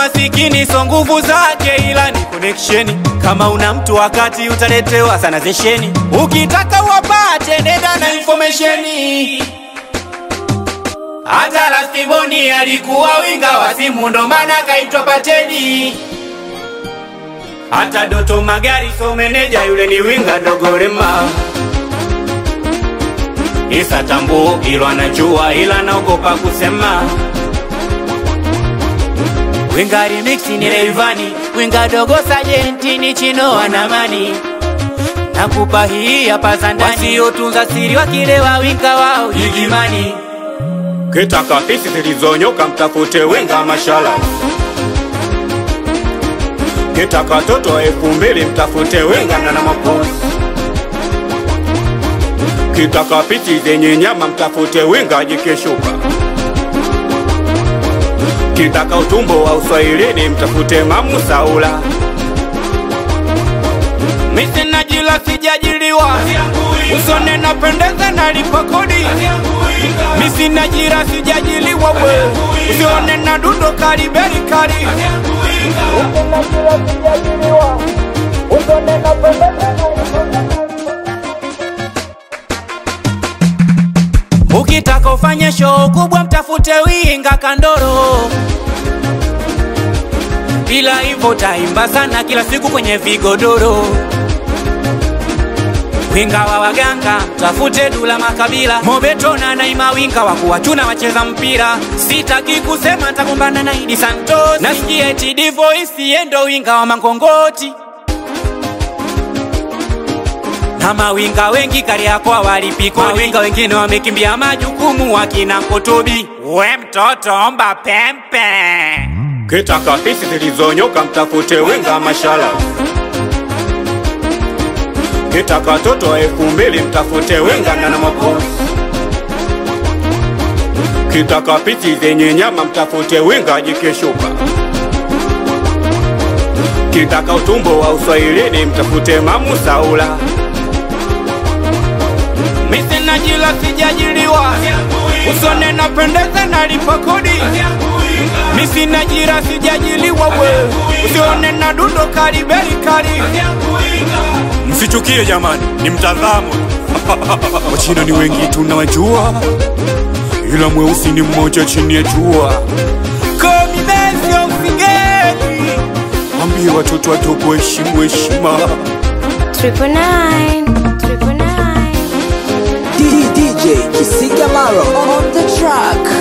masikini so nguvu zake, ila ni connection. Kama una mtu wakati utaletewa sana zesheni, ukitaka wapate nenda na informationi. Hata Lastiboni alikuwa winga wa simu, ndo maana kaitwa Pateni. Hata Doto Magari so meneja, yule ni winga dogorema. Isa Tambu ilo anajua, ila naogopa kusema. Winga remix ni Rayvanny, winga dogo sajenti ni Chino Anamani. Nakupa hii hapa za ndani, wasiotunza siri wakilewa winga wao Igimani. Kitaka pisi zilizonyoka mtafute winga mashala. Kitaka toto elfu mbili mtafute winga na na maposi. Kitaka pisi zenye nyama mtafute winga jikeshuka. Kitaka utumbo wa uswahilini mtafute mamu Saula. Misi najila sijajiliwa, usone napendeza nalipa kodi. Misi najira sijajiliwa we, usione na dundo karibeli kari. Ukitaka ufanye show kubwa mtafute winga kandoro, bila hivyo taimba sana kila siku kwenye vigodoro. Winga wa waganga tafute Dula Makabila, Mobeto na Naima, winga wa kuwachuna wacheza mpira. Sitaki kusema nitakumbana na Idi Santos, nasikia eti Divoice yendo winga wa Mangongoti na mawinga wengi Kariakoo walipikwa, mawinga wengine wamekimbia majukumu, wakina Kotobi. We mtoto omba pempe, kitaka pisi zilizonyoka mtafute winga mashala. Kitaka toto elfu mbili mtafute winga na na maposi. Kitaka pisi zenye nyama mtafute winga jikeshuka. Kitaka utumbo wa uswahilini mtafute mamu Saula. Misi najila sijajiliwa, usone napendeza nalipa kodi. Misi najira sijajiliwa we, usione na dundo karibeli kari. Msichukie jamani, ni mtazamo. Wachina ni wengi tunawajua, ila mweusi ni mmoja chini ya jua. Komimesio msigeni, ambie watoto wadogo heshimu heshima. Triple nine, triple nine. DJ Kisiga Maro on the track.